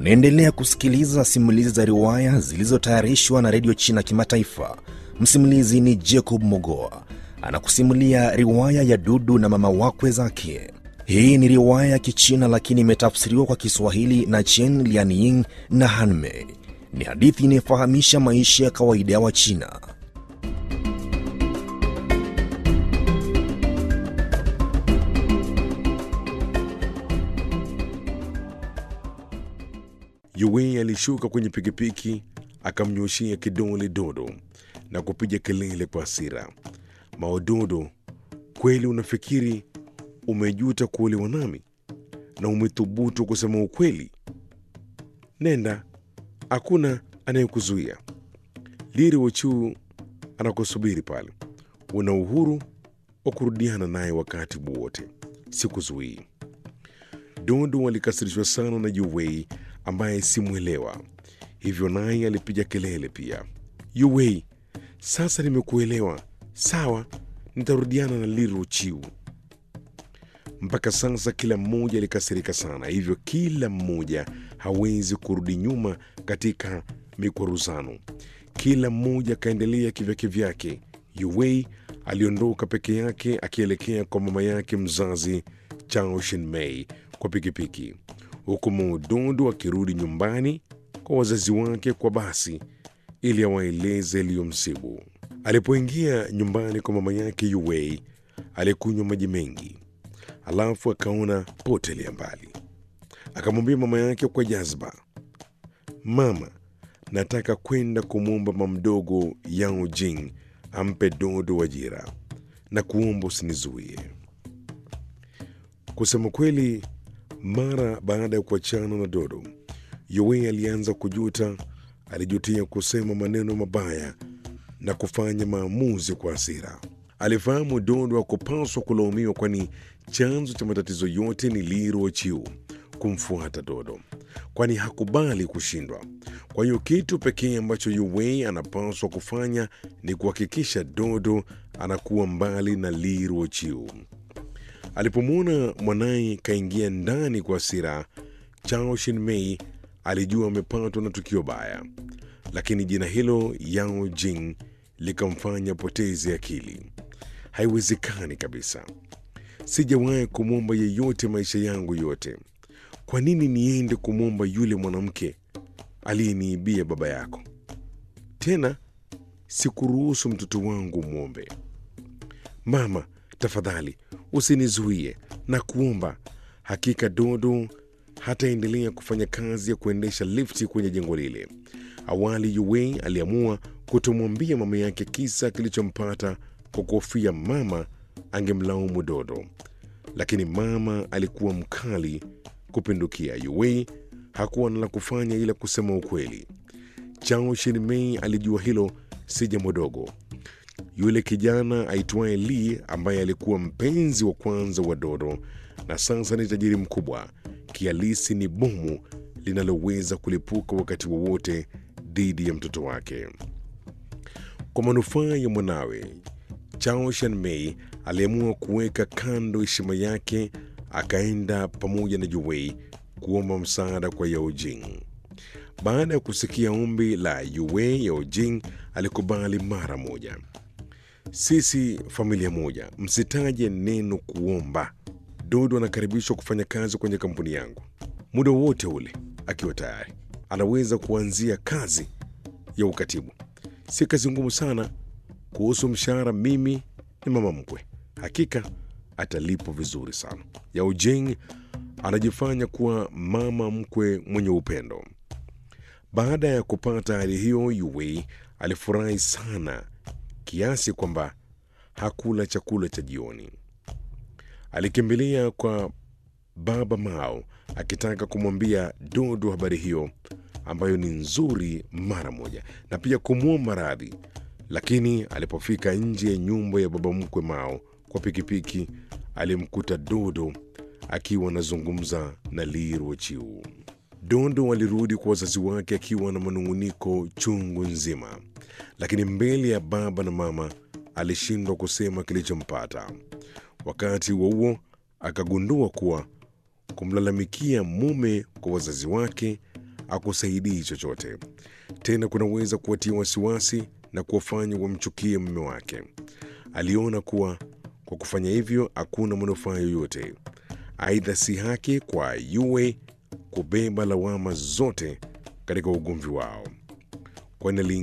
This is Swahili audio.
Unaendelea kusikiliza simulizi za riwaya zilizotayarishwa na redio China Kimataifa. Msimulizi ni Jacob Mogoa anakusimulia riwaya ya Dudu na mama wakwe zake. Hii ni riwaya ya Kichina lakini imetafsiriwa kwa Kiswahili na Chen Lianying na Hanmei. Ni hadithi inayofahamisha maisha ya kawaida ya Wachina. Yue alishuka kwenye pikipiki akamnyoshia kidole Dodo na kupiga kelele kwa hasira. Maododo, kweli unafikiri umejuta kuolewa nami na umethubutu kusema ukweli? Nenda, hakuna anayekuzuia. Liri Wochu anakusubiri pale. Una uhuru wa kurudiana naye wakati wowote, sikuzuii. Dodo alikasirishwa sana na Yuwei ambaye simwelewa, hivyo naye alipiga kelele pia. Yuwei, sasa nimekuelewa, sawa, nitarudiana na Liro Chiu. Mpaka sasa kila mmoja alikasirika sana, hivyo kila mmoja hawezi kurudi nyuma katika mikwaruzano. Kila mmoja akaendelea kivyake vyake. Yuwei aliondoka peke yake akielekea kwa mama yake mzazi Chao Shinmei kwa pikipiki, huku Muudondo akirudi nyumbani kwa wazazi wake kwa basi ili awaeleze yaliyomsibu. Alipoingia nyumbani kwa mama yake Yuwei alikunywa maji mengi, alafu akaona potelea mbali. Akamwambia mama yake kwa jazba, mama, nataka kwenda kumwomba mamdogo Yao Jing ampe Dodo ajira na kuomba usinizuie. Kusema kweli, mara baada ya kuachana na Dodo, Yowei alianza kujuta. Alijutia kusema maneno mabaya na kufanya maamuzi kwa hasira. Alifahamu Dodo hakupaswa kulaumiwa, kwani chanzo cha matatizo yote ni Liro Chiu kumfuata Dodo, kwani hakubali kushindwa. Kwa hiyo kitu pekee ambacho Yowei anapaswa kufanya ni kuhakikisha Dodo anakuwa mbali na Liro Chiu. Alipomwona mwanaye kaingia ndani kwa hasira, Chao Shinmei alijua amepatwa na tukio baya, lakini jina hilo Yao Jing likamfanya poteze akili. Haiwezekani kabisa, sijawahi kumwomba yeyote maisha yangu yote. Kwa nini niende kumwomba yule mwanamke aliyeniibia baba yako? Tena sikuruhusu mtoto wangu mwombe. Mama, tafadhali usinizuie na kuomba. Hakika Dodo hataendelea kufanya kazi ya kuendesha lifti kwenye jengo lile. Awali Yuwei aliamua kutomwambia mama yake kisa kilichompata kwa kuhofia mama angemlaumu Dodo, lakini mama alikuwa mkali kupindukia. Yuwei hakuwa na la kufanya ila kusema ukweli. Chao Shinmei alijua hilo si jambo dogo. Yule kijana aitwaye Li ambaye alikuwa mpenzi wa kwanza wa Dodo na sasa ni tajiri mkubwa, kialisi ni bomu linaloweza kulipuka wakati wowote dhidi ya mtoto wake. Kwa manufaa ya mwanawe, Chao Shanmei aliamua kuweka kando heshima yake, akaenda pamoja na Yuwei kuomba msaada kwa Yao Jing. Baada ya kusikia ombi la Yuwei, Yao Jing alikubali mara moja. Sisi familia moja, msitaje neno kuomba. Dodo anakaribishwa kufanya kazi kwenye kampuni yangu muda wote ule akiwa tayari. Anaweza kuanzia kazi ya ukatibu, si kazi ngumu sana. Kuhusu mshahara, mimi ni mama mkwe, hakika atalipwa vizuri sana. Yao Jing anajifanya kuwa mama mkwe mwenye upendo. Baada ya kupata hali hiyo, Yuwei alifurahi sana kiasi kwamba hakula chakula cha jioni. Alikimbilia kwa baba Mao akitaka kumwambia Dodo habari hiyo ambayo ni nzuri mara moja, na pia kumwomba radhi. Lakini alipofika nje ya nyumba ya baba mkwe Mao kwa pikipiki, alimkuta Dodo akiwa anazungumza na Li Ruochiu. Dodo alirudi kwa wazazi wake akiwa na manung'uniko chungu nzima, lakini mbele ya baba na mama alishindwa kusema kilichompata. Wakati huo huo akagundua kuwa kumlalamikia mume kwa wazazi wake akusaidii chochote. Tena kunaweza kuwatia wasiwasi na kuwafanya wamchukie mume wake. Aliona kuwa kwa kufanya hivyo hakuna manufaa yoyote. Aidha, si haki kwa Yue kubeba lawama zote katika ugomvi wao, kwani